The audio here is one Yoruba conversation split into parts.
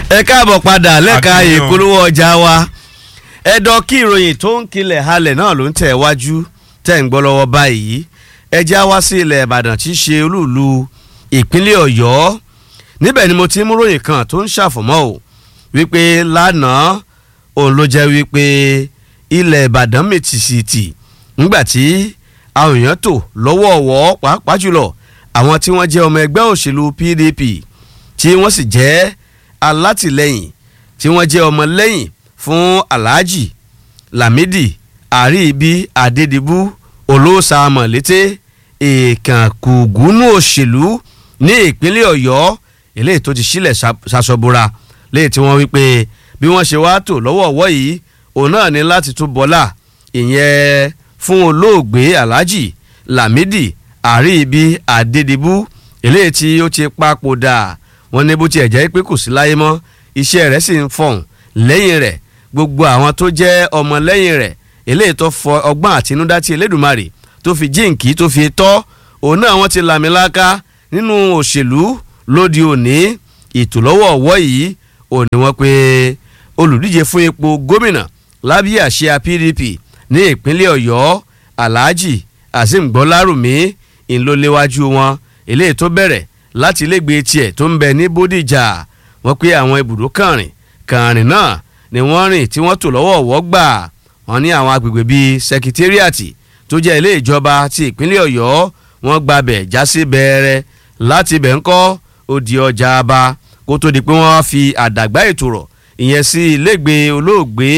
ẹ káàbọ̀ padà lẹ́ka Àkíyàn. ìpolówó ọjà wa ẹ̀dọ̀ kí ìròyìn tó ń kilẹ̀ halẹ̀ náà ló ń tẹ̀ wájú tẹ̀ ń gbọ́ lọ́wọ́ báyìí ẹ já wá sí ilẹ̀ ìbàdàn tí í ṣe olúùlú ìpínlẹ̀ ọ̀yọ́ níbẹ̀ ni mo ti mú ròyìn kan tó ń ṣàfọ̀mọ́ o wípé lánàá òun ló jẹ́ wípé ilẹ̀ ìbàdàn mètìsìtì ńgbà tí àwọn èèyàn tò lọ́wọ́ọ̀wọ́ pàápàá jùlọ àwọn tí wọ́n jẹ́ ọmọ ẹgbẹ́ òṣèlú pdp tí wọ́n sì jẹ́ alátìlẹ́yìn tí wọ́n jẹ́ ọmọlẹ́yìn fún alhaji lamidi àríbi adédìbú olóòsàmọ̀lété èèkànkùgúnú òṣèlú ní ìpínlẹ̀ ọ̀yọ́ eléyìí tó ti sílẹ̀ ṣaṣọbora léyìí tí wọ́n wí pé bí wọ́n ṣe wá tò lọ́wọ́ọ̀wọ́ yìí òun náà ní láti tún bọ́lá ìyẹn fún olóògbé alhaji lamidi àríbi adédìbú eléyìí tí ó ti papòdà wọ́n ní bó tiẹ̀ jẹ́ pé kò sí láyé mọ́ iṣẹ́ rẹ̀ sì ń fọ̀hún lẹ́yìn rẹ̀ gbogbo àwọn tó jẹ́ ọmọ lẹ́yìn rẹ̀ eléyìí tó fọ ọgbọ́n àtinúdá tí elédùnmarè tó fi jíǹkì tó fi tọ́ òun náà wọ́n ti làmìlaka nínú òṣèlú lóde òní ìtòlọ́wọ́ ọ̀wọ́ yìí òní wọ́n pé olùdíje fún ipò gómìnà lábẹ́ àsíá pdp ní ìpínlẹ̀ ọ̀yọ́ alhaji azeem gbọ́lárùmí ńlọléwájú wọn eléyìí tó bẹ̀rẹ̀ láti ilégbèé tiẹ̀ tó ń bẹ ní bódìjà wọ́n pé àwọn ibùdó kànrìn kànrìn náà ni wọ́n rìn tí wọ́n tò lọ́wọ́ ọ̀wọ́ gbà wọ́n ní àwọn agbègbè bíi sẹkítẹ́rìàtì tó jẹ́ ilé ìjọba ti ìpínlẹ̀ ọ̀yọ́ wọ́n gbabẹ̀ jásí bẹ̀rẹ̀ láti bẹ̀ ń kọ́ odi ọjà aba kó tó di pé wọ́n fi àdàgbà ètò rọ̀ ìyẹn sí ilégbèé olóògbé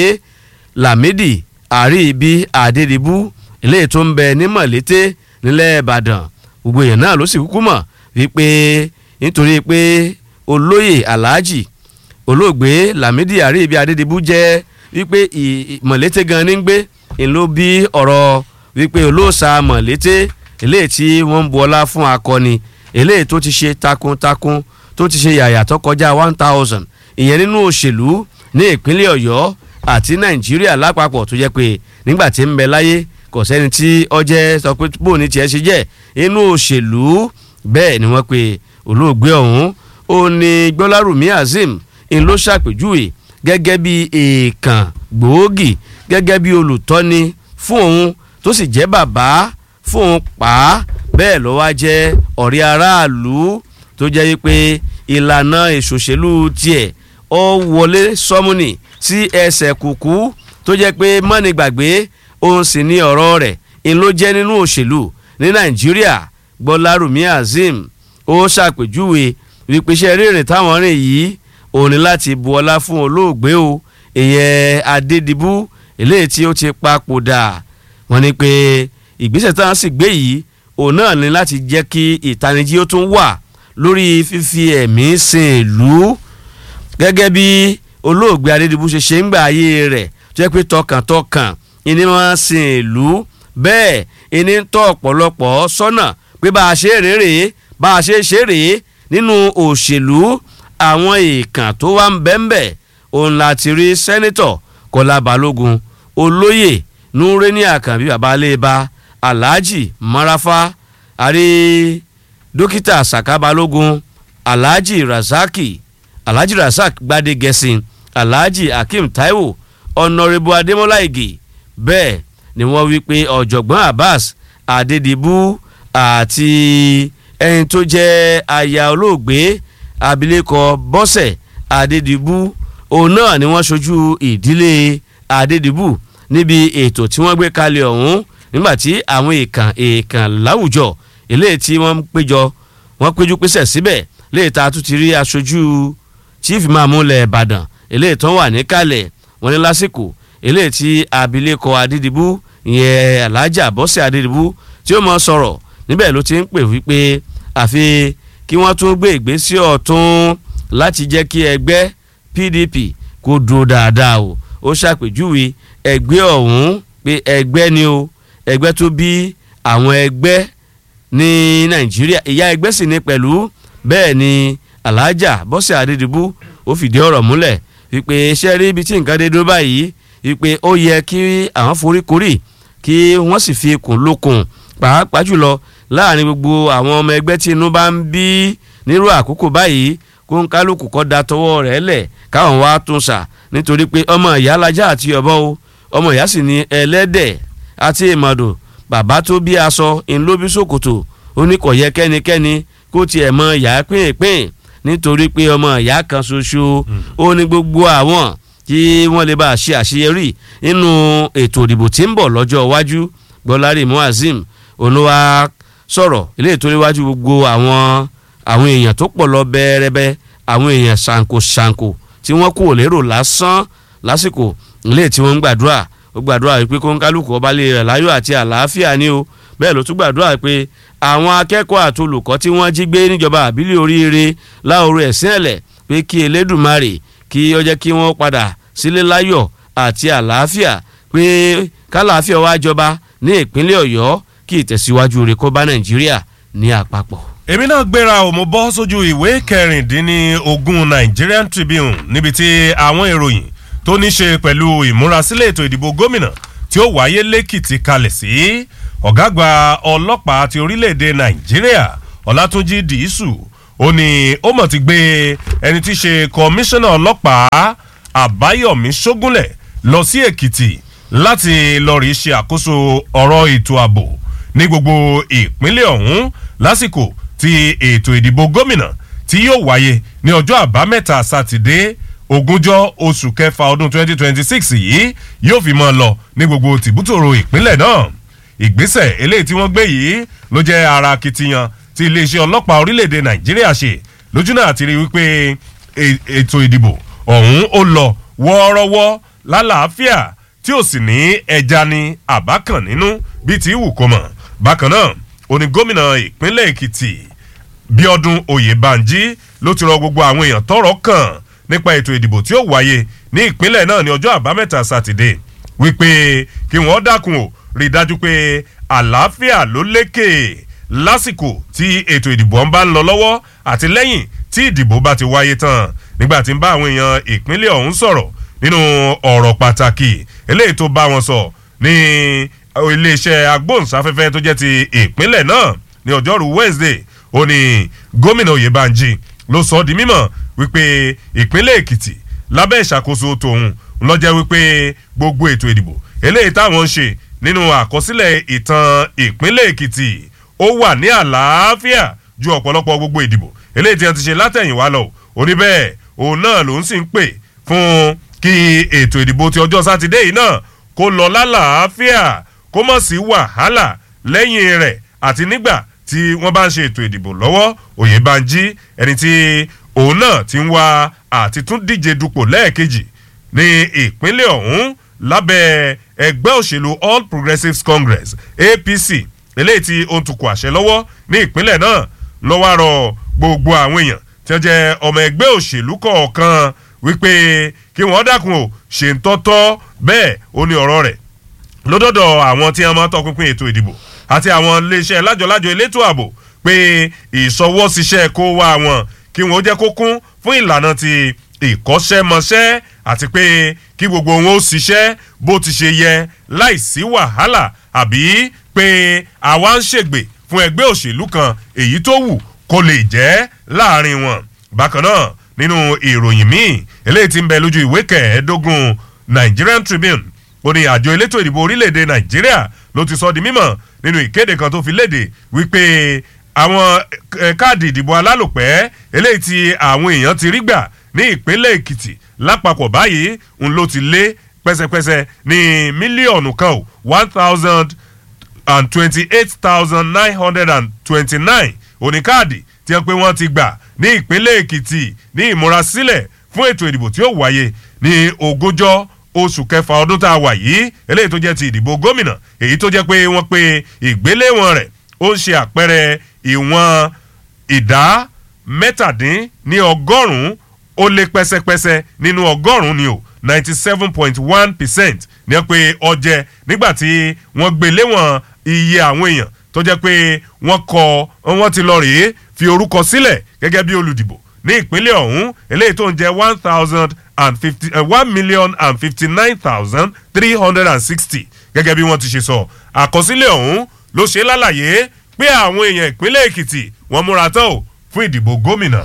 lamidi àríbi adédìbú ilé tó ń bẹ ní mọ̀lété nílẹ̀ ìbàdàn gbogbo èèyàn náà ló sì kúkú mọ̀ wípé nítorí pé olóyè alhaji olóògbé lamidi àríbi adédìbú jẹ́ wípé mọ̀lété gan ní gbé ìlú bí ọ̀rọ̀ wípé olóòṣà mọ̀lété eléyìí tí wọ́n ń bu ọlá fún akọni eléyìí tó ti ṣe takuntakun tó ti ṣe yàyà tó kọjá one thousand ìyẹn nínú òṣèlú ní ìpínlẹ̀ ọ̀yọ́ àti nàìjíríà lápapọ̀ tó jẹ́ pé nígbà tí ń bẹ láyé kò sẹ́ni tí ọjẹ́ sọ pé bó ní tiẹ̀ ṣe jẹ́ inú òṣèlú bẹ́ẹ̀ ni wọ́n pe olóògbé ọ̀hún ó ní gbọ́lárùmí azeem ń ló ṣàpèjúwe gẹ́gẹ́ bí èèkàn gbòógì gẹ́gẹ́ bí olùtọ́ni fún òun tó sì jẹ́ bàbá fún òun pa á bẹ́ẹ̀ ló wá jẹ́ ọ̀rẹ́ aráàlú tó jẹ́ pé ìlànà ìṣòṣèlú tiẹ̀ ó wọlé sọ́múnì sí ẹsẹ̀ kùkú tó jẹ́ pé mọ́ni gbàgbé òun sì ní ọ̀rọ̀ rẹ̀ ń ló jẹ́ nínú òṣèlú ní nàìjíríà gbọ́lárùmí azeem ó ṣàpèjúwe wípé iṣẹ́ rírìn táwọn rìn yìí òun ni láti bu ọlá fún olóògbé o ìyẹn adédìbú eléyìí tí ó ti papòdà wọ́n ní pé ìgbésẹ̀ táwọn sì gbé yìí òun náà ní láti jẹ́ kí ìtanijí ó tún wà lórí fífi ẹ̀mí sin ìlú gẹ́gẹ́ bí olóògbé adédìbú ṣe ṣe ń gbà ayé rẹ̀ tó jẹ́ pé tọkàntọkàn ìní wọn sin ìlú bẹ́ẹ̀ ìní ń tọ́ ọ̀pọ̀lọpọ̀ sọ́nà pé bá a ṣe rèé bá a ṣe ṣe rèé nínú òṣèlú àwọn èèkàn tó wá ń bẹ́ńbẹ́ òun láti rí sẹ́nitọ̀ kọ́lá balógun olóyè nureni àkànbí babalẹ́ba alhaji marafa àrí dókítà saka balógun alhaji rasaki alhaji rasak gbadegesin alhaji hakeem taiwo ọ̀nàrẹ́bù adémọ́lá ìgè bẹ́ẹ̀ ni wọ́n wí pé ọ̀jọ̀gbọ́n abbas adédìbú àti ẹni tó jẹ́ aya olóògbé abilékọ bọ́sẹ̀ adédìbú òun náà ni wọ́n ṣojú ìdílé adédìbú níbi ètò tí wọ́n gbé kalẹ̀ ọ̀hún nígbàtí àwọn èèkàn èèkàn láwùjọ eléyìí tí wọ́n péjọ wọ́n péjú pésẹ̀ síbẹ̀ léyìí tá a tún ti rí aṣojú chief mamule ìbàdàn eléyìí tó wà níkàlẹ̀ wọ́n ní lásìkò eléyìí tí abilékọ adédìbú ìyẹn alájà bọ́sẹ̀ adédìbú tí ó mọ sọ̀rọ̀ níbẹ̀ ló ti ń pè wípé àfi kí wọ́n tún gbé ìgbésẹ̀ ọ̀tún láti jẹ́ kí ẹgbẹ́ pdp kó dúró dáadáa o ó ṣàpèjúwe ẹgbẹ́ ọ̀hún pé ẹgbẹ́ ni o ẹgbẹ́ tó bí àwọn ẹgbẹ́ ní nàìjíríà ìyá ẹgbẹ́ sì ní pẹ̀lú bẹ́ẹ̀ ni alájà bọ́sẹ̀ adédìbú ó fìdí ọ̀rọ̀ múlẹ̀ wípé iṣẹ́ rí ibi tí nǹkan dé dúró báyìí wípé ó yẹ kí àwọn foríkorí kí wọ́n sì fi ikùn lókun pàápàá jùlọ láàrin gbogbo àwọn ọmọ ẹgbẹ́ tí inú bá ń bí nírú àkókò báyìí kó ń kálukú kọ́ da tọwọ́ rẹ̀ lẹ̀ káwọn wá tún sà nítorí pé ọmọ ìyá lajá àti ọ̀bọ o ọmọ ìyá sì ní ẹlẹ́dẹ̀ àti ìmọ̀dò bàbá tó bí aṣọ ńlóbí ṣòkòtò ó ní kò yẹ kẹ́nikẹ́ni kó tiẹ̀ mọ ìyá pínpín nítorí pé ọmọ ìyá kan ṣoṣo ó ní gbogbo àwọn kí wọ́n lè bá a ṣe àṣeyọrí nínú ètò ìdìbò tí ń bọ̀ lọ́jọ́ iwájú gbọ́lárí muazim olúwa sọ̀rọ̀ ilé ètò iwájú gbogbo àwọn àwọn èèyàn tó pọ̀ lọ bẹ́ẹ̀rẹ́bẹ́ àwọn èèyàn ṣàǹkóṣàǹkó tí wọ́n kò lérò lásán lásìkò ilé tí wọ́n ń gbàdúrà ó gbàdúrà wípé kó ń kálukú ọba lè rẹ̀ láyọ̀ àti àlàáfíà ni o bẹ́ẹ̀ ló tún gbàdúrà pé àwọn akẹ́kọ̀ọ́ àti olùkọ́ tí wọ́n jí gbé níjọba àbílẹ̀ oríire láòrò ẹ̀sìn ẹ̀lẹ̀ pé kí elédùmarè kí ó jẹ́ kí wọ́n padà sílé láyọ̀ àti àlàáfíà pé kálàáfíà wá jọba ní ìpínlẹ̀ ọ̀yọ́ kí ìtẹ̀síwájú rẹ̀ kó bá nàìjíríà ní àpapọ̀. èmi náà gbéra ò mo bọ́ sójú ìwé kẹrìndínlógún Nigerian Tribune níbi tí àwọn ìròyìn tó ní ṣe pẹ̀lú ìmúrasílẹ̀ ètò ìdìbò gómìnà tí ó wáyé lẹ́kìtì kalẹ̀ sí ọ̀gá àgbà ọlọ́pàá ti orílẹ̀-èdè Nàìjíríà Ọlátúnjí Dìísù ó ní ó mọ̀ ti gbé ẹni tí í ṣe kọmíṣánná ọlọ́pàá Àbáyọ̀mí Ṣógúnlẹ̀ lọ sí Èkìtì láti lọ rí ṣe àkóso ọ̀rọ̀ ètò ààbò ní gbogbo ìpínlẹ̀ ọ̀hún lásìkò tí ètò ìdìbò gómìnà tí yóò wáyé ní ọjọ́ àbámẹ́ta sátidé ogúnjọ́ oṣù kẹfà ọdún 2026 yìí yóò fi mọ́ lọ ní gbogbo tìbútòrò ìpínlẹ̀ náà ìgbésẹ̀ eléyìí tí wọ́n gbé yìí ló jẹ́ ara akitiyan tí iléeṣẹ́ ọlọ́pàá orílẹ̀-èdè nàìjíríà ṣe lójú náà ti rí wípé ètò ìdìbò ọ̀hún ó lọ wọ́ọ́rọ́wọ́ lálàáfíà tí ò sì ní ẹja ní àbákan nínú bíi ti wù kó mọ̀ bákan náà òní gómìnà ìpínlẹ̀ èkìtì bíọ́dún oyèbánjí ló ti rọ gbogbo àwọn èèyàn tọ́rọ̀ kàn nípa ètò ìdìbò tí ó wáyé ní ìpínlẹ̀ náà ní ọjọ́ àbámẹ́ta sátidé wípé kí wọ́n dákun ò rí i dájú pé àlàáfíà ló lékè lásìkò tí ètò ìdìbò ń bá ń lọ lọ́wọ́ àti lẹ́yìn tí ìdìbò bá ti wáyé tán nígbà tí ń bá àwọn èèyàn ìpínlẹ̀ ọ̀hún sọ̀rọ̀ nínú ọ̀rọ̀ pàtàkì eléyìí tó bá wọn sọ ní iléeṣẹ́ agbóhùnsáfẹ́fẹ́ tó jẹ́ ti ìpínlẹ̀ náà ní ọjọ́rú Wednesday ó ní gómìnà Oyèbánjí ló sọ ọ́ di mímọ̀ wípé ìpínlẹ̀ Èkìtì lábẹ́ ìṣàkóso tòun lọ́jẹ́ wípé gbogbo ètò ìdìbò eléyìí táwọn ń ṣe nínú àkọsílẹ̀ ìtàn ìpínlẹ̀ Èkìtì ó wà ní àlàáfíà ju ọ̀pọ̀lọpọ̀ gbogbo ìdìbò eléyìí tí wọ́n ti ṣe látẹ̀yìnwá lọ òní bẹ́ẹ̀ òun náà ló ń sì ń pè fún kí ètò ìdìbò ti ọjọ́ sátidé yìí náà kó lọ lálàáfíà kó mọ̀ sí wàhálà lẹ́yìn rẹ̀ àti nígbà tí wọ́n bá ń ṣe ètò ìdìbò lọ́wọ́ Oyèbánjí ẹni tí òun náà ti ń wá àti tún díje dupò lẹ́ẹ̀kejì ní ìpínlẹ̀ ọ̀hún lábẹ́ ẹgbẹ́ òṣèlú All Progressives Congress APC eléyìí tí ó ń tukọ̀ àṣẹ lọ́wọ́ ní ìpínlẹ̀ náà lọ́wọ́ àrọ̀ gbogbo àwọn èèyàn tí wọ́n jẹ́ ọmọ ẹgbẹ́ òṣèlú kọ̀ọ̀kan wípé kí wọ́n dákun ò ṣe ń tọ́tọ́ bẹ́ẹ̀ ó ní ọ̀rọ̀ rẹ̀ lódọ́dọ̀ àwọn tí wọ́n máa tọpinpin ètò ìdìbò àti àwọn iléeṣẹ́ lájọlájọ elétò ààbò pé ìṣọwọ́síṣẹ́ kó wá wọn kí wọ́n jẹ́ kó kún fún ìlànà ti ìkọ́ṣẹ́mọṣẹ́ àti pé kí gbogbo wọn ó ṣiṣẹ́ bó ti ṣe yẹ láìsí wàhálà àbí pé àwa ń ṣègbè fún ẹgbẹ́ òṣèlú kan èyí tó wù kó lè jẹ́ láàrin wọn bákan náà nínú ìròyìn míì eléyìí tí ń bẹ lójú ìwé kẹẹ̀ẹ́dógún Nigerian Tribune ó ní àjọ elétò ìdìbò orílẹ̀-èdè Nàìjíríà ló ti sọ di mímọ̀ nínú ìkéde kan tó fi léde wípé àwọn káàdì ìdìbò alálòpẹ́ eléyìí tí àwọn èèyàn ti rí gbà ní ìpínlẹ̀ Èkìtì lápapọ̀ báyìí ń ló ti lé pẹ́sẹ́pẹ́sẹ́ ní mílíọ̀nù kan ó one thousand and twenty-eight thousand nine hundred and twenty-nine oníkáàdì tí wọ́n pé wọ́n ti gbà ní ìpínlẹ̀ Èkìtì ní ìmúrasílẹ̀ fún ètò ìdìbò tí ó wáyé ní ogúnjọ́ oṣù kẹfà ọdún tá a wà yìí eléyìí tó jẹ́ ti ìdìbò gómìnà èyí tó jẹ́ pé wọ́n pe ìgbéléwọ̀n rẹ̀ ó ń ṣe àpẹẹrẹ ìwọ̀n ìdá mẹ́tàdín ní ọgọ́rùn-ún ó lé pẹ́sẹ́pẹ́sẹ́ nínú ọgọ́rùn-ún ni o ninety seven point one percent ní pé ọjẹ́ nígbà tí wọ́n gbé léwọ̀n iye àwọn èèyàn tó jẹ́ pé wọ́n kọ wọ́n ti lọ rèé fi orúkọ sílẹ̀ gẹ́gẹ́ bí olùdìbò ní ìpínlẹ̀ ọ̀hún eléyìí tó ń jẹ́ one thousand and fifty one million and fifty nine thousand three hundred and sixty gẹ́gẹ́ bí wọ́n ti ṣe sọ àkọsílẹ̀ ọ̀hún ló ṣe lálàyé pé àwọn èèyàn ìpínlẹ̀ Èkìtì wọ́n múra tán o fún ìdìbò gómìnà.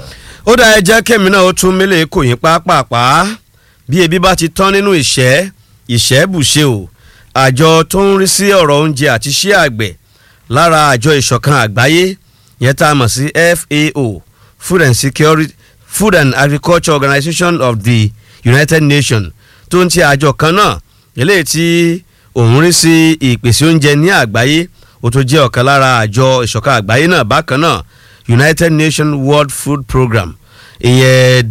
ó dá ẹ jẹ́ kẹ́mi náà ó tún mílẹ̀ kò yín pápápá bí ebi bá ti tán nínú ìṣẹ́ ìṣẹ́ bùṣe o àjọ tó ń rí sí ọ̀rọ̀ oúnjẹ àti iṣẹ́ àgbẹ̀ lára àjọ ìṣọ̀kan àgbáyé yẹn tá a mọ̀ sí FAO Food and Security Food and Agriculture Organization of the United Nations tó ń ti àjọ kan náà eléyìí tí òun rí sí ìpèsè oúnjẹ ní àgbáyé ó tó jẹ́ ọ̀kan lára àjọ ìṣọ̀kan àgbáyé náà bákan náà United Nations World Food Programme ìyẹn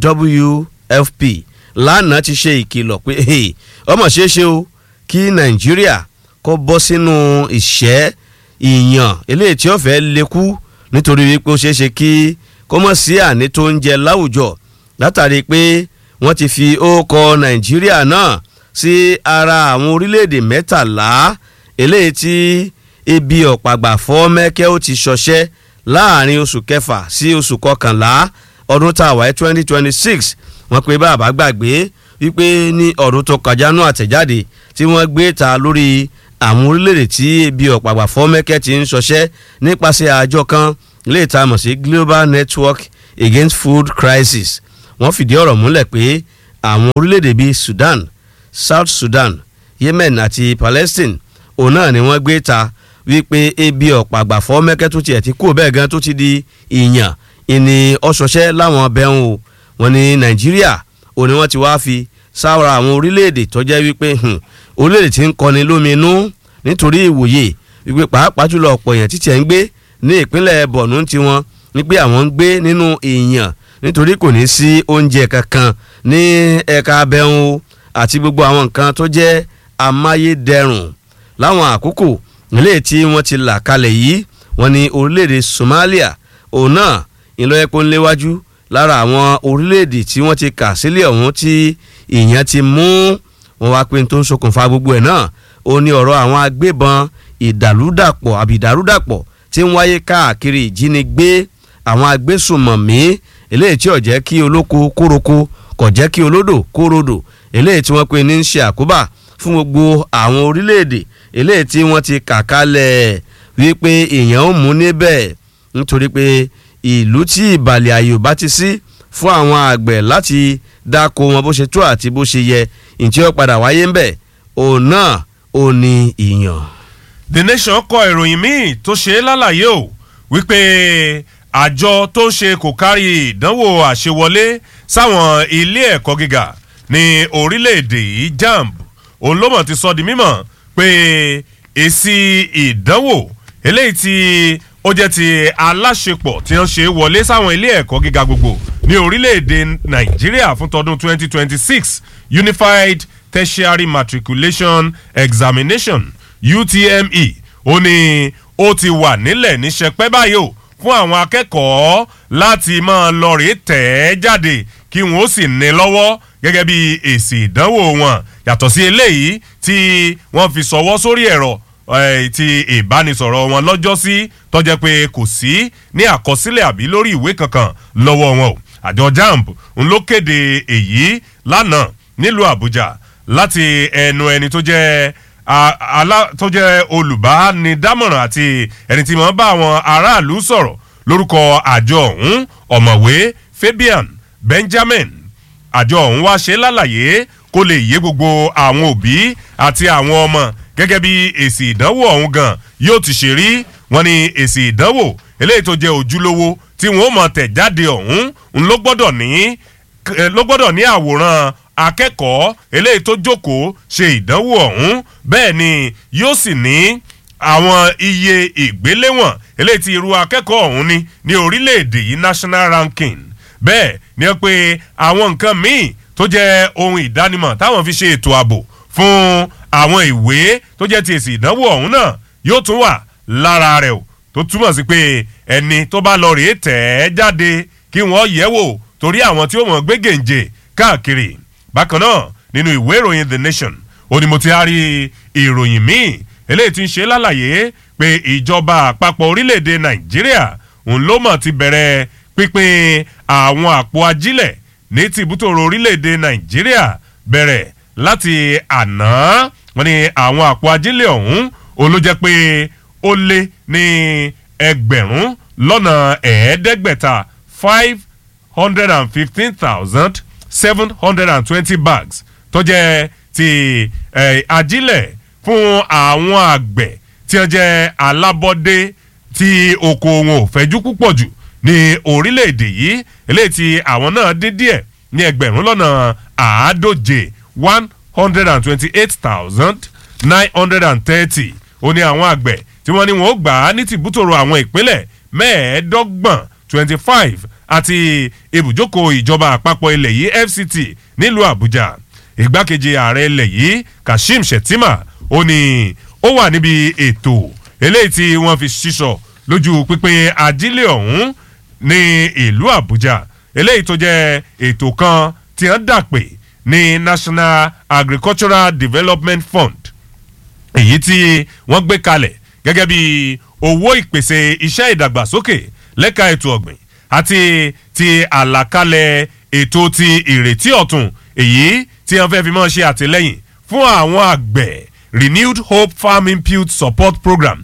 WFP lánàá ti ṣe ìkìlọ̀ pé ọmọ ṣeé ṣe o kí Nàìjíríà kó bọ́ sínú ìṣẹ́ ìyàn eléyìí tí ó fẹ́ lékú nítorí wípé ó ṣeé ṣe kí kó mọ̀ sí àní tó ń jẹ láwùjọ látàrí pé wọ́n ti fi ókọ Nàìjíríà náà sí ara àwọn orílẹ̀-èdè mẹ́tàlá eléyìí tí ebi ọ̀pàgbà fọ́ mẹ́kẹ́ ó ti ṣọṣẹ́ láàrin oṣù kẹfà sí oṣù kọkànlá ọdún tá a wáyé twenty twenty six wọ́n pe bàbá gbàgbé wípé ní ọdún tó kọjá náà àtẹ̀jáde tí wọ́n gbé ta lórí àwọn orílẹ̀-èdè tí ebi ọ̀pàgbà fọ́ mẹ́kẹ́ ti ń ṣọṣẹ́ nípasẹ̀ àjọ kan lè ta mọ̀ sí Global Network Against Food Crisis wọ́n fìdí ọ̀rọ̀ múlẹ̀ pé àwọn orílẹ̀-èdè bíi Sudan South Sudan Yemen àti Palestine òun náà ni wọ́n gbé ta wípé ebi ọ̀pàgbà fọ́ mẹ́kẹ́ tó tiẹ̀ ti kú bẹ́ẹ̀ gan tó ti di ìyàn ìní ọ̀ṣọ̀ṣẹ́ láwọn bẹ́hùn o wọ́n ní Nàìjíríà òun ni wọ́n ti wá fi sáwọ́ra àwọn orílẹ̀-èdè tó jẹ́ wípé orílẹ̀-èdè tí ń kọni lóminú nítorí ìwòye wípé pàápàá jùlọ ọ̀pọ̀ èèyàn títí ẹ̀ ń gbé ní ìpínlẹ̀ Borno tiwọn wípé àwọn ń gbé nínú ìyàn nítorí kò ní sí oúnjẹ kankan ní ẹ̀ka abẹ́hùn àti gbogbo àwọn nǹkan tó jẹ́ amáyédẹrùn láwọn àkókò ilé tí wọ́n ti là kalẹ̀ yìí wọ́n ní orílẹ̀-èdè Somalia òun náà ìlọ epo ń léwájú lára àwọn orílẹ̀-èdè tí wọ́n ti kà sílẹ̀ ọ̀hún tí ìyẹn ti mú wọn wá pé tó ń ṣokùnfà gbogbo ẹ̀ náà ó ní ọ̀rọ̀ àwọn agbébọn ìdàlúdàpọ̀ àbí ìdàrúdàpọ̀ tí ń wáyé káàkiri ìjínigbé àwọn agbésùmọ̀mí eléyìí tí ò jẹ́ kí olóko kóroko kò jẹ́ kí olódò kórodò eléyìí tí wọ́n pe ní ń ṣe àkóbá fún gbogbo àwọn orílẹ̀-èdè eléyìí tí wọ́n ti kà kalẹ̀ wípé èèyàn ó mú níbẹ̀ nítorí pé ìlú tí ìbàlẹ̀ àyè ò bá ti sí fún àwọn àgbẹ̀ láti dáko wọn bó ṣe tó àti bó ṣe yẹ ìtí ó padà wáyé ń bẹ̀ òun náà ò ní ìyàn. The Nation kọ ìròyìn míì tó ṣe é lálàyé o wípé àjọ tó ń ṣe kò kárí ìdánwò àṣewọlé sáwọn ilé ẹ̀kọ́ gíga ní orílẹ̀-èdè yìí JAMB òun ló mọ̀ ti sọ di mímọ̀ pé èsì ìdánwò eléyìí tí ó jẹ́ ti aláṣepọ̀ tí wọ́n ṣe wọlé sáwọn ilé ẹ̀kọ́ gíga gbogbo ní orílẹ̀-èdè Nàìjíríà fún tọdún 2026 Unified Tertiary Matriculation Examination UTME ó ní ó ti wà nílẹ̀ ní sẹpẹ́ báyìí o fún àwọn akẹ́kọ̀ọ́ láti máa lọ rèé tẹ̀ ẹ́ jáde kí wọ́n ó sì ní lọ́wọ́ gẹ́gẹ́ bí èsì ìdánwò wọn yàtọ̀ sí eléyìí tí wọ́n fi sọwọ́ sórí ẹ̀rọ ti ìbánisọ̀rọ̀ wọn lọ́jọ́ sí tó jẹ́ pé kò sí ní àkọsílẹ̀ àbí lórí ìwé kankan lọ́wọ́ wọn o àjọ JAMB ń ló kéde èyí lánàá nílùú Àbújá láti ẹnu ẹni tó jẹ́ alá tó jẹ́ olùbánidámọ̀ràn àti ẹni tí mo bá àwọn aráàlú sọ̀rọ̀ lórúkọ àjọ ọ̀hún ọ̀mọ̀wé Fabian Benjamin àjọ ọ̀hún wá ṣe lálàyé kó lè yé gbogbo àwọn òbí àti àwọn ọmọ gẹ́gẹ́ bí èsì ìdánwò ọ̀hún gan yóò ti ṣe rí wọ́n ní èsì ìdánwò eléyìí tó jẹ́ ojúlówó tí wọ́n mọ̀ tẹ̀ jáde ọ̀hún ń ló gbọ́dọ̀ ní ló gbọ́dọ̀ ní àwòrán akẹ́kọ̀ọ́ eléyìí tó jókòó ṣe ìdánwò ọ̀hún bẹ́ẹ̀ ni yóò sì ní àwọn iye ìgbéléwọ̀n eléyìí tí irú akẹ́kọ̀ọ́ ọ̀hún ní ní orílẹ̀-èdè yìí national ranking bẹ́ẹ̀ ni pé àwọn nǹkan míì tó jẹ́ ohun ìdánimọ̀ táwọn fi ṣe ètò ààbò fún àwọn ìwé tó jẹ́ ti èsì ìdánwò ọ̀hún náà yóò tún wà lára rẹ̀ o tó túmọ̀ sí pé ẹni tó bá lọ rèé tẹ̀ ẹ́ jáde kí wọ́n yẹ̀ wò torí àwọn tí ó mọ̀ gbé gèǹjè káàkiri bákan náà nínú ìwé ìròyìn The Nation ó ní mo ti rí ìròyìn míì eléyìí tí ń ṣe lálàyé pé ìjọba àpapọ̀ orílẹ̀-èdè Nàìjíríà òun ló mọ̀ ti bẹ̀rẹ̀ pínpín àwọn àpò ajílẹ̀ ní tìbútòrò orílẹ̀-èdè Nàìjíríà bẹ̀rẹ̀ láti àná wọ́n ní àwọn àpò ajílẹ̀ ọ̀hún òun ló jẹ́ pé ó lé ní ẹgbẹ̀rún lọ́nà ẹ̀ẹ́dẹ́gbẹ̀ta five hundred and fifteen thousand seven hundred and twenty bags tó jẹ́ ti eh, ajílẹ̀ fún àwọn àgbẹ̀ tí wọ́n jẹ́ alábọ́dé tí oko wọn ò fẹ́jú púpọ̀ jù ní orílẹ̀-èdè yìí eléyìí tí àwọn náà dín díẹ̀ ní ẹgbẹ̀rún lọ́nà àádóje one hundred and twenty-eight thousand nine hundred and thirty ó ní àwọn àgbẹ̀ tí wọ́n ní wọn ó gbà á ní tìbútòrò àwọn ìpínlẹ̀ mẹ́ẹ̀ẹ́dọ́gbọ̀n twenty five àti ibùjókòó ìjọba àpapọ̀ ilẹ̀ yìí fct nílùú àbújá ìgbákejì ààrẹ ilẹ̀ yìí kashim shettima ó ní ó wà níbi ètò eléyìí tí wọ́n fi ṣíṣọ lójú pípín ajílẹ̀ ọ̀hún ní ìlú àbújá eléyìí tó jẹ́ ètò kan tí wọ́n dà pé ní national agricultural development fund èyí tí wọ́n gbé kalẹ̀ gẹ́gẹ́ bí owó ìpèsè iṣẹ́ ìdàgbàsókè lẹ́ka ètò ọ̀gbìn àti ti àlàkalẹ̀ ètò ti ìrètí ọ̀tun èyí tí wọ́n fẹ́ fi mọ́ ṣe àtìlẹ́yìn fún àwọn àgbẹ̀ renewed hope farm input support program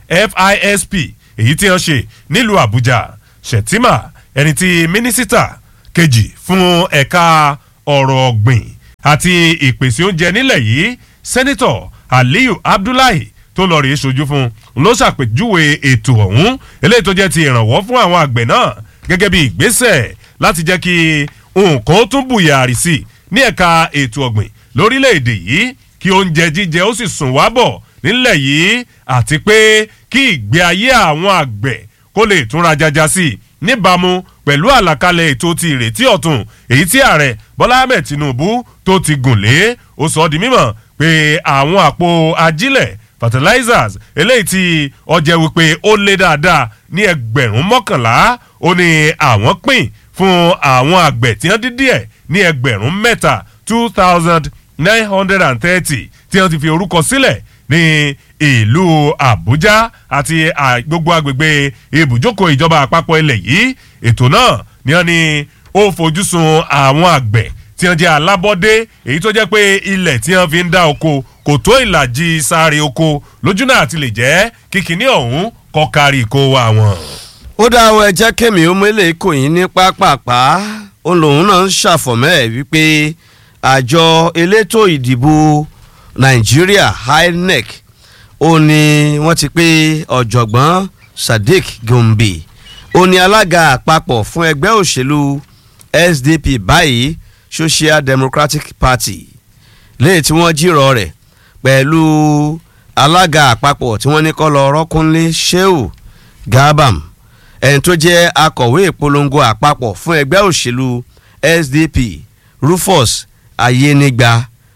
fisp èyí tí wọ́n ṣe nílùú àbújá shettima ẹni tí mínísítà kejì fún ẹ̀ka ọ̀rọ̀ ọ̀gbìn àti ìpèsè oúnjẹ nílẹ̀ yìí sẹ́nitọ̀ aliyu abdullahi tó lọ rèé sojú fún ló ṣàpèjúwe ètò ọ̀hún eléyìí tó jẹ́ ti ìrànwọ́ fún àwọn àgbẹ̀ náà gẹ́gẹ́ bí ìgbésẹ̀ láti jẹ́ kí nǹkan ó tún bùyàrí sí ní ẹ̀ka ètò ọ̀gbìn lórílẹ̀‐èdè yìí kí oúnjẹ jíjẹ ó sì sùn wá bọ̀ nílẹ̀ yìí àti pé kí ìgbé ayé àwọn àgbẹ̀ kó lè túnra jaja sí i níbàámu pẹ̀lú àlàkalẹ̀ ètò ti ìrètí ọ̀tun èyí tí ààrẹ bọ́lá ahmed tinubu tó ti gùn lé ó sọ ọ́ di mímọ̀ pé àwọn àpò ajílẹ̀ fertilizers eléyìí tí ọjẹ́ wípé ó lé dáadáa ní ẹgbẹ̀rún mọ́kànlá ó ní àwọn pín fún àwọn àgbẹ̀ tí wọ́n dín díẹ̀ ní ẹgbẹ̀rún mẹ́ta two thousand nine hundred and thirty tí wọ́n ti fi orúkọ sílẹ̀ ní ìlú àbújá àti gbogbo agbègbè ibùjókòó ìjọba àpapọ̀ ilẹ̀ yìí ètò náà ni wọ́n ní ó fojúsùn àwọn àgbẹ̀ tí wọ́n jẹ́ alábọ́dé èyí tó jẹ́ pé ilẹ̀ tí wọ́n fi ń dá oko kò tó ìlàjì sáré oko lójú náà ti lè jẹ́ kíkiní ọ̀hún kọ́ kárí kó wa wọn. ó dá àwọn ẹjẹ́ kémi ó mélé kò yín ní pápápá òun lòun náà ń ṣàfọ̀mọ́ ẹ̀ wípé àjọ elétò ìdìbò nàìjíríà inec ó ní wọ́n ti pé ọ̀jọ̀gbọ́n sadiq gombe ó ní alága àpapọ̀ fún ẹgbẹ́ òṣèlú sdp báyìí social democratic party léyìí tí wọ́n jírọ̀ rẹ̀ pẹ̀lú alága àpapọ̀ tí wọ́n ní kọ́ lọ rọ́kúnlé sheu gabam ẹni tó jẹ́ akọ̀wé ìpolongo àpapọ̀ fún ẹgbẹ́ òṣèlú sdp rufus ayenigba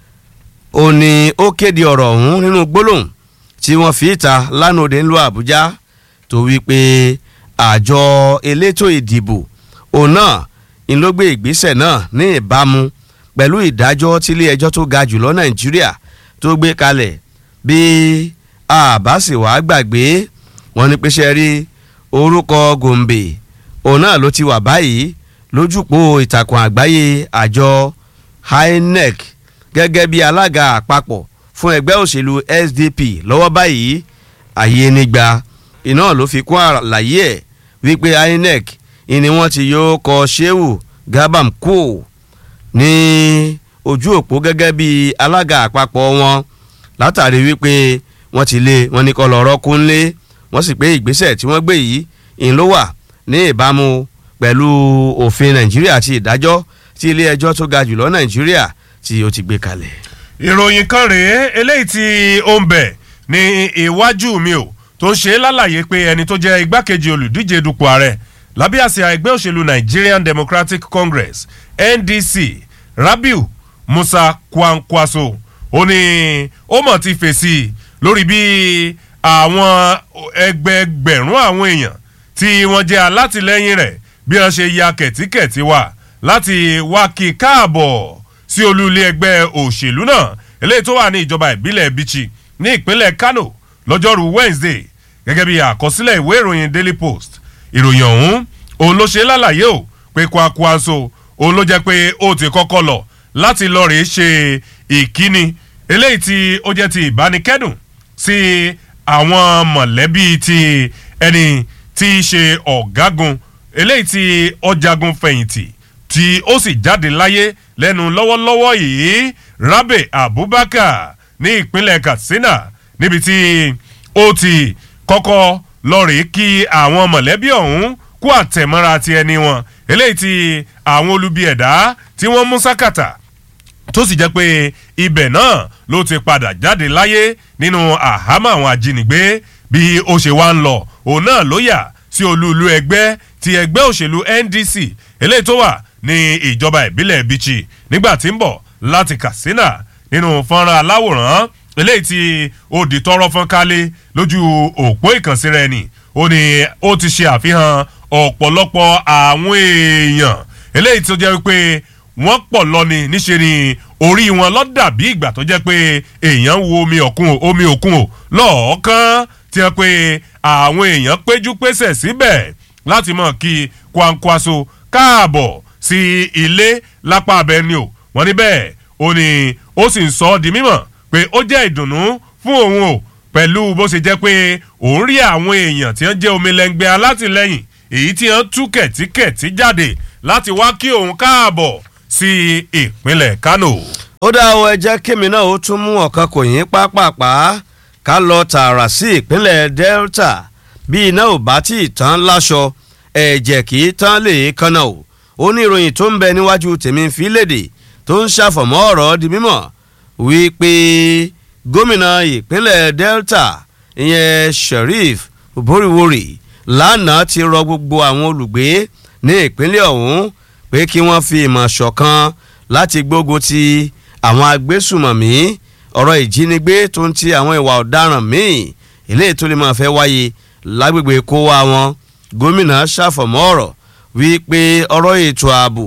ó ní ó kéde ọ̀rọ̀ ọ̀hún nínú gbólóhùn tí wọ́n fi ìta lánàá òde ńlọ àbújá tó wí pé àjọ elétò ìdìbò òun náà ń ló gbé ìgbésẹ̀ náà ní ìbámu pẹ̀lú ìdájọ́ tílé ẹjọ́ tó ga jùlọ nàìjíríà tó gbé kalẹ̀ bí àbá sì wá gbàgbé wọn ní pé ṣe rí orúkọ gombe òun náà ló ti wà báyìí lójúpò ìtàkùn àgbáyé àjọ inec gẹ́gẹ́ bí alága àpapọ̀ fún ẹgbẹ́ òṣèlú sdp lọ́wọ́ báyìí àyè nígbà iná ló fi kún àlàyé ẹ̀ wípé inec ni wọ́n ti yóò kọ sheu gabam kú ní ojú òpó gẹ́gẹ́ bí alága àpapọ̀ wọn látàrí wípé wọ́n ti lé wọn ní kọ́ lọ́rọ́ kúnlé wọ́n sì pé ìgbésẹ̀ tí wọ́n gbé yìí ń ló wà ní ìbámu pẹ̀lú òfin nàìjíríà àti ìdájọ́ tí ilé ẹjọ́ tó ga jùlọ nàìjíríà tí ó ti gbé kalẹ̀. ìròyìn kan rèé eléyìí tí ó ń bẹ̀ ní iwájú mi ò tó ń ṣe lálàyé pé ẹni tó jẹ́ igbákejì olùdíje dupò ààrẹ lábẹ́ àsíá ẹgbẹ́ òṣèlú nigerian democratic congress ndc rabiu musa kwankwaso ó ní ó mọ̀ ti fèsì lórí bí àwọn ẹgbẹẹgbẹ̀rún àwọn èèyàn tí wọ́n jẹ́ alátìlẹ́yìn rẹ̀ bí wọ́n ṣe ya kẹ̀tíkẹ̀tí wá láti wá kí káàbọ̀ sí olú ilé ẹgbẹ́ òṣèlú náà eléyìí tó wà ní ìjọba ìbílẹ̀ bichi ní ìpínlẹ̀ kano lọ́jọ́rú wednesday gẹ́gẹ́ bí àkọsílẹ̀ ìwé ìròyìn daily post ìròyìn ọ̀hún òun ló ṣe lálàyé o pé kwakwaso òun ló jẹ́ pé ó ti kọ́kọ́ lọ láti lọ rèé ṣe ìkíni eléyìí tí ó jẹ́ ti ìbánikẹ́dùn sí àwọn mọ̀lẹ́bí ti ẹni tí í ṣe ọ̀gágun eléyìí tí ọjàgun fẹ̀yìntì tí ó sì jáde láyé lẹ́nu lọ́wọ́lọ́wọ́ yìí rabe abubakar ní ìpínlẹ̀ katsina níbi tí ó ti kọ́kọ́ lọ́ọ̀rì kí àwọn mọ̀lẹ́bí ọ̀hún kú àtẹ̀mọ́ra ti ẹni wọn eléyìí tí àwọn olubi ẹ̀dá tí wọ́n mú sákàtà tó sì jẹ́ pé ibẹ̀ náà ló ti padà jáde láyé nínú àhámọ́ àwọn ajínigbé bí ó ṣe wá ń lọ òun náà ló yà sí olúùlú ẹgbẹ́ ti ẹgbẹ́ òṣèlú ndc eléyìí tó wà ní ìjọba ìbílẹ̀ bichi nígbà tí ń bọ̀ láti katsina nínú fọ́nrán aláwòrán eléyìí tí ó di tọrọ fọ́n kálé lójú òpó ìkànsíra ẹni ó ní ó ti ṣe àfihàn ọ̀pọ̀lọpọ̀ àwọn èèyàn eléyìí tó jẹ́ pé wọ́n pọ̀ lọ́ni níṣe ni orí wọn lọ́ dàbí ìgbà tó jẹ́ pé èèyàn ń wo omi òkun o omi òkun o lọ́ọ̀ọ́kán tí wọ́n pé àwọn èèyàn péjú pésẹ̀ síbẹ̀ láti mọ̀ kí kwankwaso káàbọ̀ sí ilé lápá abẹ́ni o wọ́n ní bẹ́ẹ̀ ó ní ó sì ń sọ ọ́ di mímọ̀ pé ó jẹ́ ìdùnnú fún òun o pẹ̀lú bó ṣe jẹ́ pé òun rí àwọn èèyàn tí wọ́n jẹ́ omi lẹ́ngbẹ́ alátìlẹ́yìn èyí tí wọ́n tú kẹ̀tíkẹ̀tí jáde láti wá kí òun káàbọ̀ sí ìpínlẹ̀ kano. ó dá ọ ẹ jẹ́ kémi náà ó tún mú ọ̀kan kò yín pápápá ká lọ tààrà sí ìpínlẹ̀ delta bí iná ò bá tí ì tán láṣọ ẹ̀jẹ̀ kì í tán lè kánná o ó ní ìròyìn tó ń bẹ níwájú tèmi fi léde tó ń ṣàfọ̀mọ́ ọ̀rọ̀ di mímọ̀ wípé gómìnà ìpínlẹ̀ delta ìyẹn sheriff boriwori lánàá ti rọ gbogbo àwọn olùgbé ní ìpínlẹ̀ ọ̀hún pé kí wọ́n fi ìmọ̀ ṣọ̀kan láti gbógun ti àwọn agbésùmọ̀mí ọ̀rọ̀ ìjínigbé tó ń ti àwọn ìwà ọ̀daràn míì eléyìí tó lè máa fẹ́ wáyé lágbègbè kó wá wọn gómìnà ṣàfọ̀mọ́ ọ̀rọ̀ wípé ọ̀rọ̀ ètò ààbò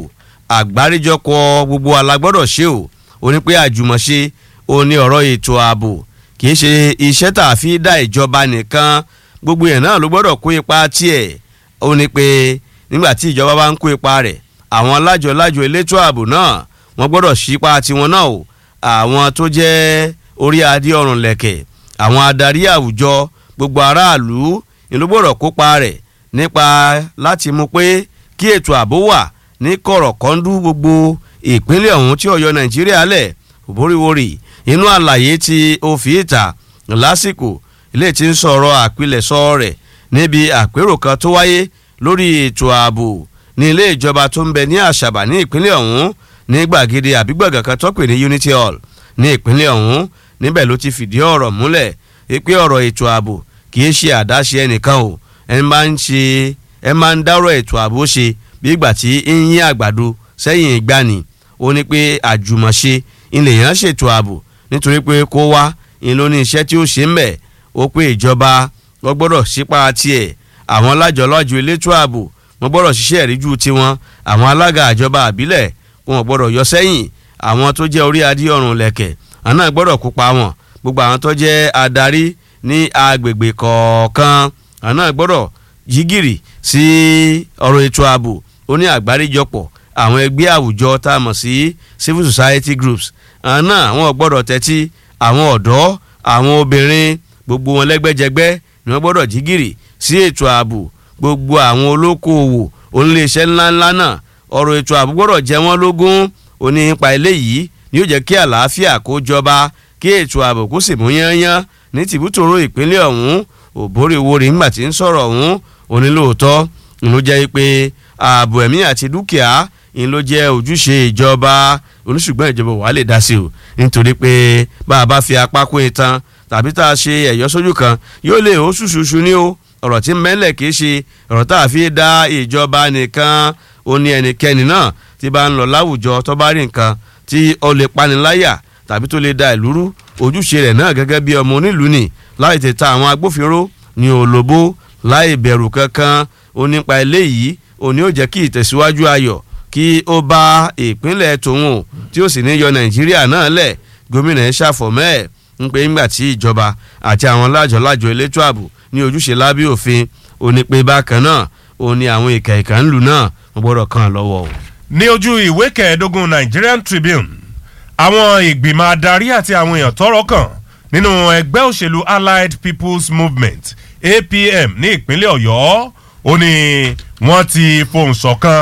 àgbáríjọpọ̀ gbogbo alágbọ́dọ̀ ṣe o ó ní pé àjùmọ̀ṣe ó ní ọ̀rọ̀ ètò ààbò kì í ṣe iṣẹ́ tá a fi dá ìjọba nìkan gbogbo yẹn náà ló gbọ́dọ̀ kó ipa tiẹ̀ ó ní pé nígbà tí ìjọba bá ń kó ipa rẹ̀ àwọn lájọ-lájọ elétò ààbò náà wọ́n gbọ́dọ̀ ṣípa tiwọn náà o àwọn tó jẹ́ orí adé ọ̀rùn lẹ̀kẹ̀ àwọn adarí àwùjọ gbogbo aráàlú ni ló gbọ́dọ̀ kópa rẹ̀ nípa láti mú pé kí ètò ààbò wà ní kọ̀rọ̀kọ́ndú gbogbo ìpínlẹ̀ ọ̀hún tí ọ̀yọ́ nàìjíríà lẹ̀ òbóríwórì inú àlàyé tí ó fi ìta lásìkò ilé tí ń sọ̀rọ̀ àpilẹ̀sọ rẹ̀ níbi àpérò kan tó wáyé lórí ètò ààbò ní ilé ìjọba tó ń bẹ ní àṣàbà ní ìpínlẹ̀ ọ̀hún ní gbàgede àbígbàgà kan tó pè ní unity hall ní ìpínlẹ̀ ọ̀hún níbẹ̀ ló ti fìdí ọ̀rọ̀ múlẹ̀ pé ọ̀rọ̀ ètò ààbò kì í ṣe àdáṣe ẹnìkan o ẹ máa ń ṣe ẹ máa ń dárọ̀ ètò ààbò ṣe bí ìgbà tí ń yín àgbàdo sẹ́yìn ìgbani ó ní pé àjùmọ̀ṣe ilẹ̀ yẹn ṣètò ààbò nítorí pé kó wá ń ló ní iṣẹ́ tí ó ṣe ń bẹ̀ ó pé ìjọba wọ́n gbọ́dọ̀ sípa tiẹ̀ àwọn lájọlọ́jọ elétò ààbò wọ́n gbọ́dọ̀ ṣiṣẹ́ ìríjú tiwọn àwọn alága àjọba àbílẹ̀ wọn gbọ́dọ̀ yọ sẹ́yìn àwọn tó jẹ́ orí adé ọ̀run lẹ̀kẹ̀ àwọn náà gbọ́dọ̀ kópa wọn gbogbo àwọn tó jẹ́ adarí ní agbègbè kọ̀ọ̀kan àwọn náà gbọ́dọ̀ yígìrì sí ọ̀rọ̀ ètò ààbò ó ní àgbáríjọpọ̀ àwọn ẹgbẹ́ àwùjọ tá a mọ̀ sí civil society groups àwọn náà wọn gbọ́dọ̀ tẹ́tí àwọn ọ̀dọ́ àwọn obìnrin gbogbo wọn lẹ́gbẹ́jẹgbẹ́ ni wọ́n gbọ́dọ̀ jígìrì sí ètò ààbò gbogbo àwọn olókoòwò oníléeṣẹ́ ńláńlá náà ọ̀rọ̀ ètò ààbò gbọ́dọ̀ jẹ́ wọ́n lógún òní nípa eléyìí ni yóò jẹ́ kí àlàáfíà kó jọba kí ètò ààbò kó sì mú yányán ní tìbútòrò ìpínlẹ̀ ọ̀hún òbórèwòrè ńgbà tí ń sọ̀rọ̀ ọ̀hún òní lóòótọ́ ló jẹ́ pé ààbò ẹ̀mí àti dúkìá ń ló jẹ́ ojúṣe ìjọba oníṣùgbọ́n ìjọba wà lè dá sí o nítorí pé bá a bá fi apá kó itan tàbí tá a ṣe ẹ̀yọ́ sójú kan yóò lè ó ṣùṣùṣù ní o ọ̀rọ̀ tí mẹ́lẹ̀ kì í ṣe ọ̀rọ̀ tá a fi dá ìjọba nìkan ó ní ẹnikẹ́ni náà tí bá ń lọ láwùjọ tó bá rí nǹkan tí ó lè paniláyà tàbí tó lè da ìlú rú ojúṣe rẹ̀ náà gẹ́gẹ́ bí ọmọ onílùú ni láì tètè àwọn agbófinró ní òlòbó láì bẹ̀rù kankan ó nípa eléyìí ó ní ó jẹ́ kí ìtẹ̀síwájú ayọ̀ kí ó bá ìpínlẹ̀ tòun o tí ó sì ní yọ nàìjíríà náà lẹ̀ gómìnà ẹ̀ ṣàfọ̀mọ́ ẹ̀ ń pé ńgbà tí ìjọba àti àwọn lájọ̀lájọ̀ elétò ààbò ní ojúṣe lábẹ́ òfin ó ní pé bákan náà ó ní àwọn ìkà ìkà ńlù náà wọ́n gbọ́dọ̀ kàn án lọ́wọ́ o. ní ojú ìwé kẹẹ̀ẹ́dógún nigerian tribune àwọn ìgbìmọ̀ adarí àti àwọn èèyàn tọrọ kàn nínú ẹgbẹ́ òṣèlú allied people's movement apm ní ìpínlẹ̀ ọ̀yọ́ ó ní wọ́n ti fohùn ṣọ̀kan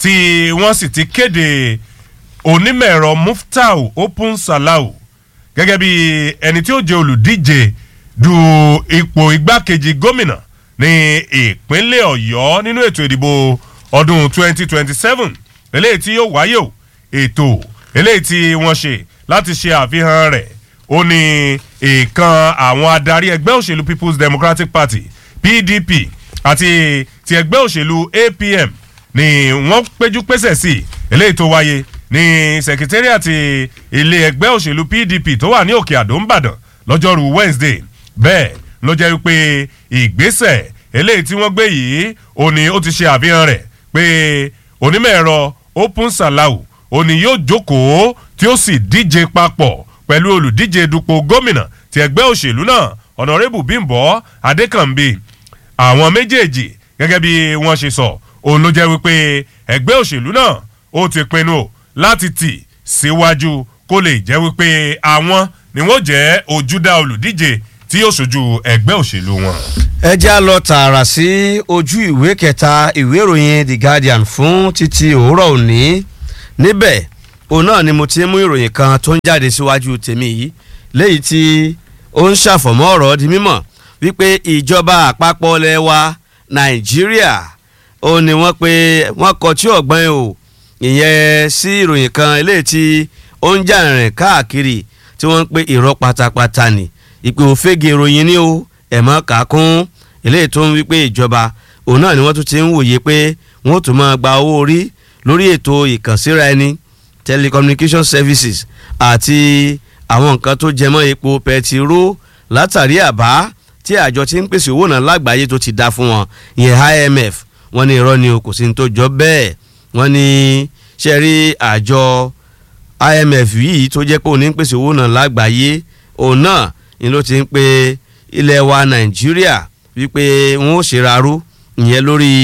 tí wọ́n sì ti kéde onímọ̀-ẹ̀rọ muftau open salau gẹ́gẹ́ bí ẹni tí ó jẹ́ olùdíje du ipò igbákejì gómìnà ní ìpínlẹ̀ ọ̀yọ́ nínú ètò ìdìbò ọdún 2027 eléyìí tí yóò wáyé o ètò eléyìí tí wọ́n ṣe láti ṣe àfihàn rẹ̀ ó ní ìkan àwọn adarí ẹgbẹ́ òṣèlú people's democratic party pdp àti ti ẹgbẹ́ òṣèlú apm ni wọ́n péjú pésẹ̀ sí eléyìí tó wáyé ní sẹkítẹ́rìàtì ilé ẹgbẹ́ òṣèlú pdp tó wà ní òkè àdó ńbàdàn lọ́jọ́rú wednesday bẹ́ẹ̀ ló jẹ́ wípé ìgbésẹ̀ eléyìí tí wọ́n gbé yìí ó ní ó ti ṣe àfihàn rẹ̀ pé onímọ̀ ẹ̀rọ open salau ó ní yóò jókòó tí ó sì díje papọ̀ pẹ̀lú olùdíje dupò gómìnà ti ẹgbẹ́ òṣèlú náà ọ̀nàrẹ́bù bímbọ́ adékànbí àwọn méjèèjì gẹ́gẹ́ bí wọ́n ṣe sọ òun ló jẹ́ wípé ẹgbẹ́ òṣèlú náà ó ti pinnu láti tì síwájú kó lè jẹ́ wípé àwọn ni wọ́n jẹ́ ojúdá olùdíje tí yóò ṣojú ẹgbẹ́ òṣèlú wọn. ẹ já lọ tààrà sí ojú ìwé kẹta ìwé ìròyìn the guardian fún títí òwúrọ̀ òní níbẹ̀ òun náà ni mo ti mú ìròyìn kan tó ń jáde síwájú tèmi yìí léyìí tí ó ń ṣàfọ̀mọ́ ọ̀rọ̀ di mímọ̀ wípé ìjọba àpapọ̀ ilẹ̀ wa nàìjíríà ó ní wọ́n pé wọ́n kọ tí ọ̀gbọ́n o ìyẹn sí ìròyìn kan eléyìí tí ó ń jà rìn káàkiri tí wọ́n ń pè irọ́ pátápátá ni ìpè òfégè ìròyìn ni o ẹ̀mọ́ kàákún eléyìí tó ń wípé ìjọba òun náà ni wọ́n tún ti ń wòye pé wọ́n tún máa gba owó orí lórí ètò ìkànsíra ẹni telecommunication services àti àwọn nǹkan tó jẹmọ́ epo pẹtiró látàrí àbá tí àjọ tí ń pèsè owó náà lágbàáyé tó ti dá fún wọn ìyẹn imf wọ́n ní irọ́ ni o kò sí ní tó jọ bẹ́ẹ̀ wọ́n ní ṣe rí àjọ imf yìí tó jẹ́ pé òun ní ń pèsè owó náà lágbàáyé òun náà ni ló ti ń pe ilẹ̀ wa nàìjíríà wípé wọ́n ó ṣèrarú ìyẹn lórí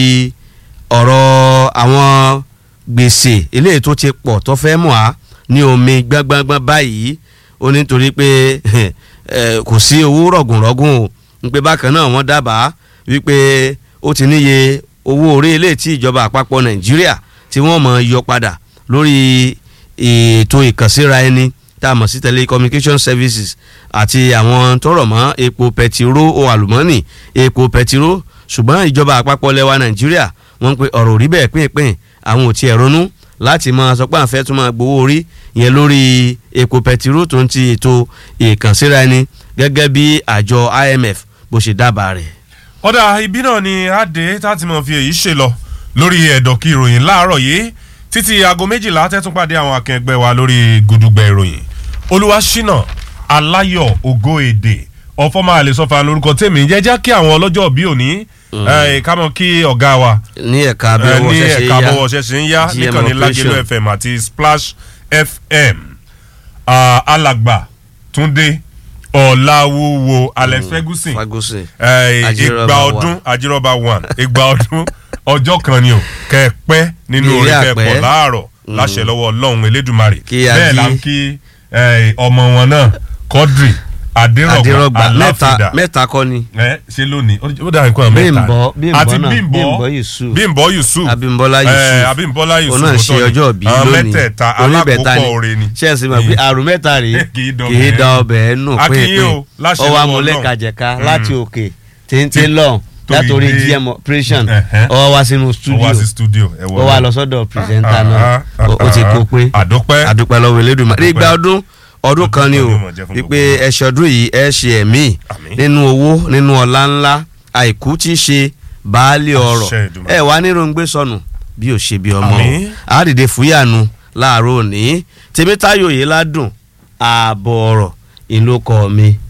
ọ̀rọ̀ àwọn gbèsè eléyìí tó ti pọ̀ tó fẹ́ mọ̀ á ní omi gbọ́ngbọ́ngbọ́n báyìí ó ní torí pé kò sí owó rọ̀gùnrọ̀gùn o ń pé bákan náà wọ́n dábàá wípé ó ti níye owó orí eléyìí tí ìjọba àpapọ̀ nàìjíríà tí wọ́n mọ̀ yọ padà lórí ètò ìkànsíra ẹni tá a mọ̀ sí telecommunication services àti àwọn tọrọ mọ́ epo pẹtiró o àlùmọ́nì epo pẹtiró ṣùgbọ́n ìjọba àpapọ̀ lẹwa nàìjíríà wọ́n ń pe ọ̀rọ̀ òrí bẹ́ẹ̀ pínpín àwọn ò tiẹ̀ ronú láti máa sọ pé à ń fẹ́ tún máa gbowó orí yẹn lórí epo pẹtiró tó ń ti ètò ìkànsíra ẹni gẹ́gẹ́ bí àjọ imf bó ṣe dábàá rẹ̀. ọ̀dà ibi náà ni adé tá a ti mọ̀ fi èyí ṣe lọ lórí ẹ̀dọ̀ kí ìròyìn láàárọ̀ yìí títí aago méjìlá tẹ́tún pàdé àwọn akẹgbẹ́ wa lórí gudugbẹ ìròyìn olúwaṣínà aláyọ̀ ògo èdè ọ̀fọ́mọ àlesọ́fà lórúkọ tèmi jẹ́jẹ́ kí àwọn ọlọ́jọ́ bí òní ká mọ̀ kí ọ̀gá wa ní ẹ̀ka abẹ́wọ̀ ní ṣẹ̀ṣẹ̀ ẹ̀ka yá bọ́wọ́ ṣẹ̀ṣẹ̀ ń yá GM níkànnì lágẹ̀lú operation. fm àti splash fm Ah, alàgbà túndé ọ̀làwúwo alex ferguson fagosi Eh, Ajírọ̀bà igba one. ọdún ajírọ̀bà one igba ọdún ọjọ́ kan ni o kẹ́ẹ̀pẹ́ nínú Ní orí ilé kẹ́ẹ̀pọ̀ àpẹ́. láàárọ̀ láṣẹ lọ́wọ́ ọlọ́run elédùnmarè Kí a bẹ́ẹ̀ là kí- ń kí eh, ọmọ wọn náà kọ́dìrì adérọ̀gbà adérọ̀gbà mẹ́ta aláfídà mẹ́ta kọ́ ni ẹ ṣe lónìí ó ó dàbí nǹkan mẹ́ta Bímbọ́- Bímbọ́ àti náà, bímbọ́ Bímbọ́ Yusuf. bímbọ́ yusuf abimbola Eh, yusuf abímbọ́lá yusuf òun náà ṣe òótọ́ ni. ọjọ́ bí àwọn lónìí mẹ́tẹ̀ẹ̀ta oníbẹ̀ta alákòókò oore ni ṣẹ́ẹ̀sì mọ̀ pé àrùn mẹ́ta rèé Kì í dọ̀bẹ̀ kì í ẹ́ da nù. ọbẹ̀ ẹ̀ nù A kì í pínpín o, láṣẹ ọwọ́ lọ́wọ́ amúlẹ̀kàjẹ̀ká Ọlọ́run. láti òkè téńté Tí- lọ́hùn torí látòrí dé- gm operation Ẹ̀hẹ́. ọwọ́ wá sínú ó studio wá sí studio ẹ ó wá lọ sọ́dọ̀ pírẹsẹ́ńtà náà ó ó ti kó pé àdópẹ́ àdúpẹ́ lọ́wọ́ elédùnmá nígbà ọdún ọdún kan ni o Ọdún kan ni ó mọ̀ jẹ́ fún wípé gbogbo wa. ẹ̀ṣẹ̀ ọdún yìí ẹ̀ ṣe ẹ̀mí Àmín. nínú owó nínú ọ̀la ńlá àìkú tí í ṣe baálé ọrọ̀ Àṣẹ Èdùmàrè. ẹ wà níròǹgbé sọnù bí ò ṣe bí ọmọ o Àmín. àdìdè fúyànù láàárọ̀ òní tèmítáyò yìí ládùn ààbọ̀ ọ̀rọ̀ ìlú kọ mi